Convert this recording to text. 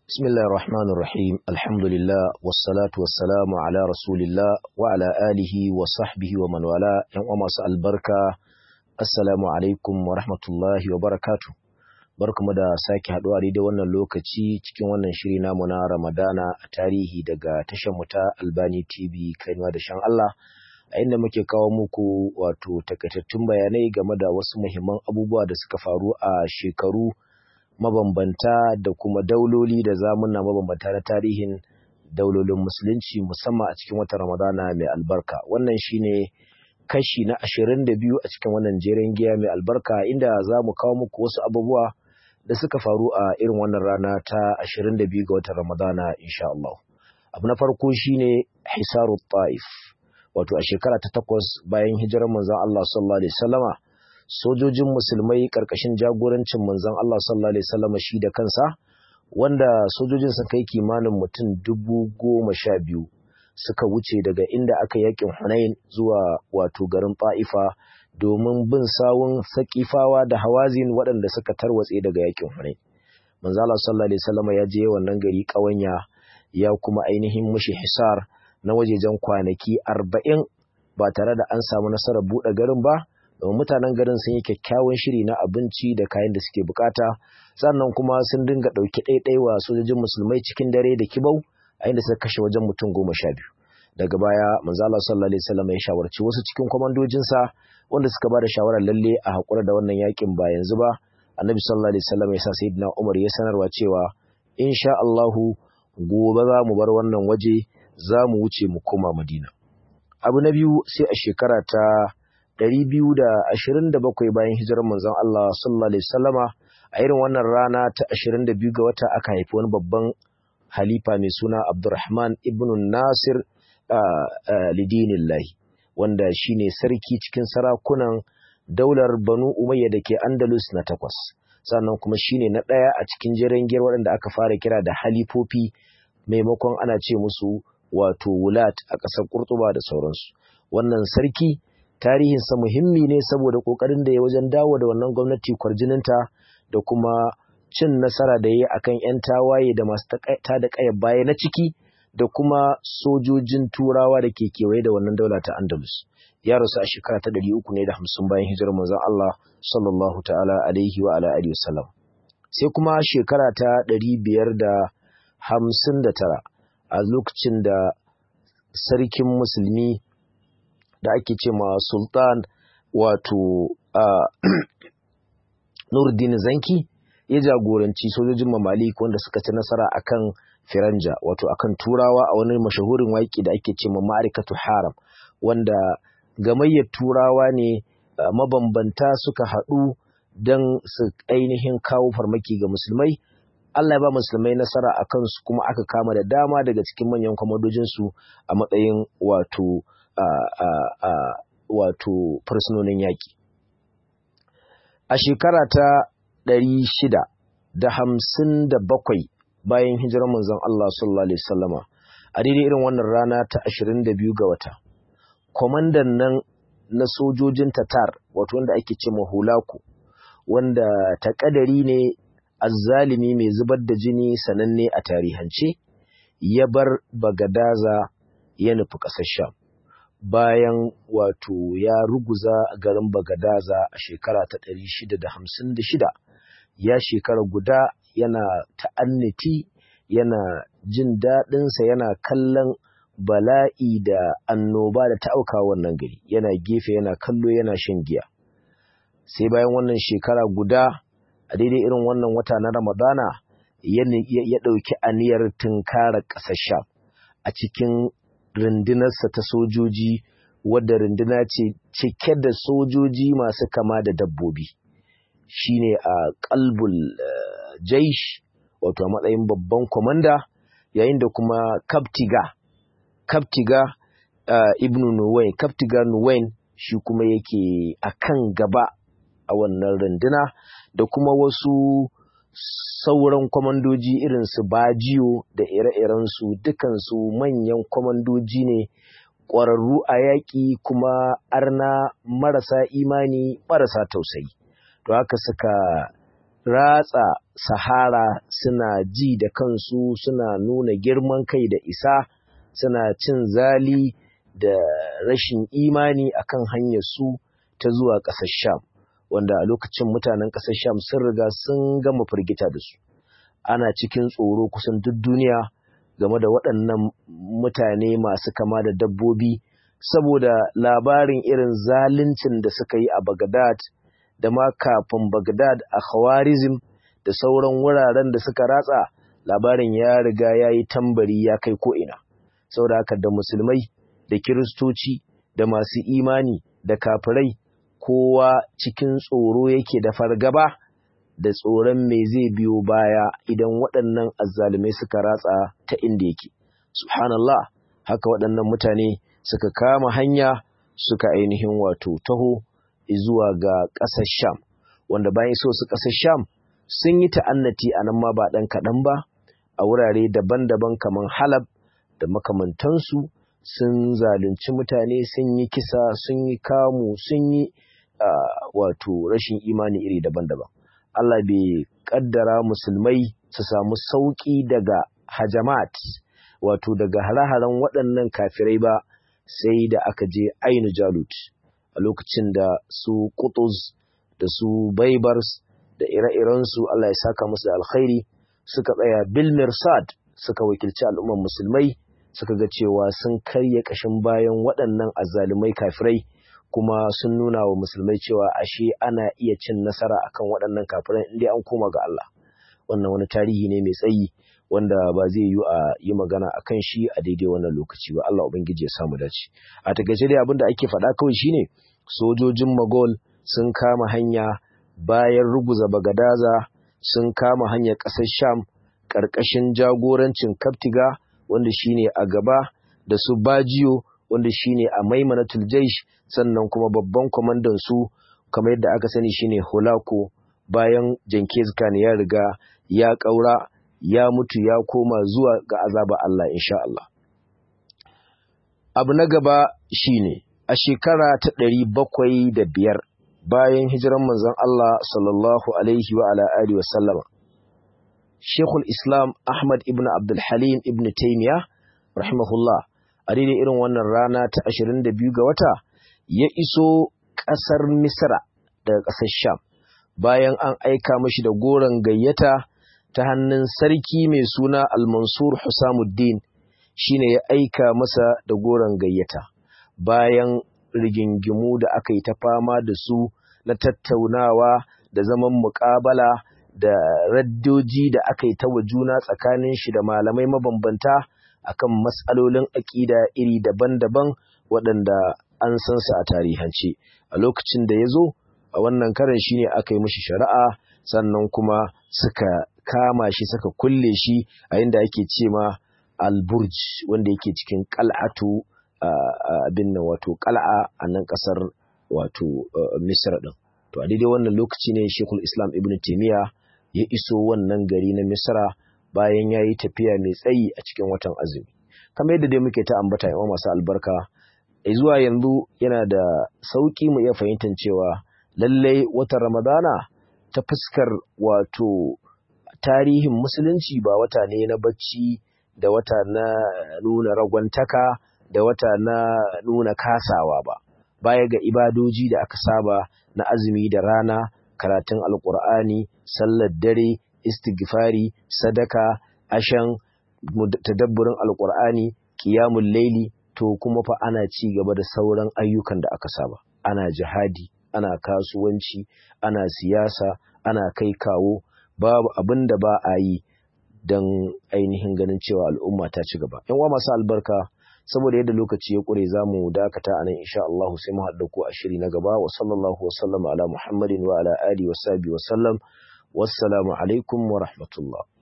بسم الله الرحمن الرحيم الحمد لله والصلاة والسلام على رسول الله وعلى آله وصحبه ومن والاه يوم أمس البركة السلام عليكم ورحمة الله وبركاته barkamu da sake haɗuwa da wannan lokaci cikin wannan shiri namu na Ramadana a tarihi daga tashar mu ta Albani TV kainuwa da shan Allah a inda muke kawo muku wato takaitattun bayanai game da wasu muhimman abubuwa da suka faru a shekaru mabambanta da kuma dauloli da zamuna mabambanta na tarihin daulolin musulunci musamman a cikin watan ramadana mai albarka wannan shine kashi na ashirin da biyu a cikin wannan jerin giya mai albarka inda za mu kawo muku wasu abubuwa da suka faru a irin wannan rana ta ashirin da biyu ga watan ramadana insha Allah abu na farko shine hisaru ta'if wato a shekara ta takwas bayan hijirar manzon Allah sallallahu alaihi wasallama sojojin musulmai karkashin jagorancin manzon Allah sallallahu alaihi wasallam shi da kansa wanda sojojin sun kai kimanin mutum dubu goma sha biyu suka wuce daga inda aka yakin Hunain zuwa wato garin Ta'ifa domin bin sawun sakifawa da hawazin waɗanda suka tarwatse daga yakin Hunain manzo Allah sallallahu alaihi wasallam ya je wannan gari ƙawanya ya kuma ainihin mushi hisar na wajejen kwanaki arba'in ba tare da an samu nasarar buɗe garin ba domin mutanen garin sun yi kyakkyawan shiri na abinci da kayan da suke bukata sannan kuma sun dinga ɗauki ɗaiɗai wa sojojin musulmai cikin dare da kibau a inda suka kashe wajen mutum goma sha biyu daga baya manzo Allah sallallahu alaihi wasallam ya shawarci wasu cikin kwamandojinsa wanda suka ba da shawarar lalle a hakura da wannan yakin ba yanzu ba annabi sallallahu alaihi wasallam ya sa sayyidina Umar ya sanarwa cewa insha Allahu gobe za mu bar wannan waje za mu wuce mu koma Madina abu na biyu sai a shekara ta 227 bayan hijirar manzon Allah sallallahu alaihi wasallama a irin wannan rana ta 22 ga wata aka haifi wani babban halifa mai suna Abdurrahman ibn Nasir lidinillahi wanda shine sarki cikin sarakunan daular Banu Umayya da ke Andalus na takwas sannan kuma shine na ɗaya a cikin jirangiyar waɗanda aka fara kira da halifofi maimakon ana ce musu wato wulat a ƙasar Kurtuba da sauransu wannan sarki tarihinsa muhimmi ne saboda ƙoƙarin da ya wajen dawo da wannan gwamnati kwarjininta da kuma cin nasara da ya yi akan 'yan tawaye da masu ta da ƙaya baya na ciki da kuma sojojin turawa da ke kewaye da wannan daula ta andalus ya rasu a shekara ta ɗari uku ne da hamsin bayan hijirar manzon Allah sallallahu ta'ala alaihi wa ala alihi wasallam sai kuma shekara ta ɗari biyar da hamsin da tara a lokacin da sarkin musulmi da ake ce ma sultan wato Nurdin Zanki ya jagoranci sojojin mamalik wanda suka ci nasara akan Firanja wato akan Turawa a wani mashahurin waƙi da ake ce ma Ma'arikatu Haram wanda gamayyar Turawa ne mabambanta suka haɗu don su ainihin kawo farmaki ga musulmai Allah ya ba musulmai nasara a kansu kuma aka kama da dama daga cikin manyan kwamadojinsu a matsayin wato wato fursunonin yaƙi. A shekara ta ɗari shida da hamsin da bakwai bayan hijirar manzon Allah sallallahu Alaihi wasallama a daidai irin wannan rana ta ashirin da biyu ga wata. Kwamandan nan na sojojin Tatar wato wanda ake ce Hulaku wanda takadari ne azzalimi mai zubar da jini sananne a tarihance ya bar Bagadaza ya nufi ƙasar Sham. bayan wato ya ruguza garin Bagadaza a shekara ta ɗari shida da hamsin da shida ya shekara guda yana ta'anniti yana jin daɗinsa yana kallon bala'i da annoba da ta auka wannan gari yana gefe yana kallo yana shan giya sai bayan wannan shekara guda a daidai irin wannan wata na ramadana ya ɗauki aniyar tunkarar ƙasar sha a cikin rundunarsa ta sojoji wadda runduna ce cike da sojoji masu kama da dabbobi shine a kalbul jaish wato a matsayin babban kwamanda yayin da kuma kaptiga kaptiga ibnu nuwain kaptiga nuwain shi kuma yake a kan gaba a wannan runduna da kuma wasu sauran kwamandoji irin su bajiyo da ire-irensu dukansu manyan kwamandoji ne ƙwararru a yaƙi kuma arna marasa imani marasa tausayi to haka suka ratsa sahara suna ji da kansu suna nuna girman kai da isa suna cin zali da rashin imani akan hanyar su ta zuwa ƙasar sham wanda a lokacin mutanen ƙasar sham sun riga sun gama firgita da su ana cikin tsoro kusan duk duniya game da waɗannan mutane masu kama da dabbobi saboda labarin irin zaluncin da suka yi a Baghdad da ma kafin Baghdad a Khawarizm da sauran wuraren da suka ratsa labarin ya riga ya yi tambari ya kai ko'ina. Saboda haka da musulmai da kiristoci da masu imani da kafirai kowa cikin tsoro yake da fargaba da tsoron me zai biyo baya idan waɗannan azzalumai suka ratsa ta inda yake. Subhanallah, haka waɗannan mutane suka kama hanya suka ainihin wato taho zuwa ga ƙasar Sham, wanda bayan so su ƙasar Sham sun yi ta'annati a nan ma ba ɗan kaɗan ba, a wurare daban-daban kamar Halab da makamantansu sun zalunci mutane sun yi kisa sun yi kamu sun yi wato rashin imani iri daban-daban. Allah bai ƙaddara musulmai su samu sauƙi daga hajamat wato daga hare-haren waɗannan kafirai ba sai da aka je ainu jalut a lokacin da su kutuz da su baibars da ire-irensu Allah ya saka musu da alkhairi suka tsaya bil mirsad suka wakilci al'umman musulmai suka ga cewa sun karya kashin bayan waɗannan azzalumai kafirai kuma sun nuna wa musulmai cewa ashe ana iya cin nasara akan waɗannan kafirai inda an koma ga Allah wannan wani tarihi ne mai tsayi wanda ba zai yi a yi magana a kan shi a daidai wannan lokaci ba Allah Ubangiji ya samu dace a takaice dai abin da ake faɗa kawai shine sojojin Magol sun kama hanya bayan ruguza Bagadaza sun kama hanyar ƙasar Sham ƙarƙashin jagorancin Kaptiga wanda shine a gaba da su Bajiyo wanda shine a Maimanatul Jaish sannan kuma babban kwamandan su kamar yadda aka sani shine Holako bayan Jenkins Khan ya riga ya ƙaura ya mutu ya koma zuwa ga azaba Allah insha Allah. Abu na gaba shine a shekara ta ɗari bakwai da biyar bayan hijiran manzon Allah sallallahu alaihi wa ala alihi wasallama. Shekul Islam Ahmad ibn Abdul Halim ibn Taymiyyah rahimahullah a daidai irin wannan rana ta ashirin da biyu ga wata ya iso ƙasar Misra daga ƙasar Sham bayan an aika mashi da goron gayyata ta hannun sarki mai suna Al-Mansur Husamuddin shine ya aika masa da goron gayyata bayan rigingimu da aka yi ta fama da su na tattaunawa da zaman muƙabala da raddoji da aka yi ta wa juna tsakanin shi da malamai mabambanta akan matsalolin aƙida iri daban-daban waɗanda an san su a tarihance a lokacin da ya zo a wannan karan shine aka yi mishi shari'a sannan kuma suka kama shi suka kulle shi a inda ake ce ma alburj wanda yake cikin kal'atu abin nan wato kal'a a nan kasar wato misra din to a daidai wannan lokaci ne shekul islam ibn taimiyya ya iso wannan gari na misra bayan ya yi tafiya mai tsayi a cikin watan azumi kamar yadda dai muke ta ambata yawan masu albarka zuwa yanzu yana da sauƙi mu iya fahimtar cewa lallai watan ramadana ta fuskar wato tarihin musulunci ba wata ne na bacci da wata na nuna ragwantaka da wata na nuna kasawa ba baya ga ibadoji da aka saba na azumi da rana karatun alkur'ani sallar dare istighfari sadaka ashan tadabburin alkur'ani qiyamul laili to kuma fa ana ci gaba da sauran ayyukan da aka saba ana jihadi ana kasuwanci ana siyasa ana kai kawo babu abin da ba a yi don ainihin ganin cewa al'umma ta ci gaba. ‘Yan masu albarka, saboda yadda lokaci ya ƙure za mu dakata a nan insha Allah sai mu haɗa ku a shiri na gaba wa sallallahu wa sallama ala Muhammadin wa ala alihi wa sahbihi wa sallam. Wassalamu alaikum wa rahmatullah.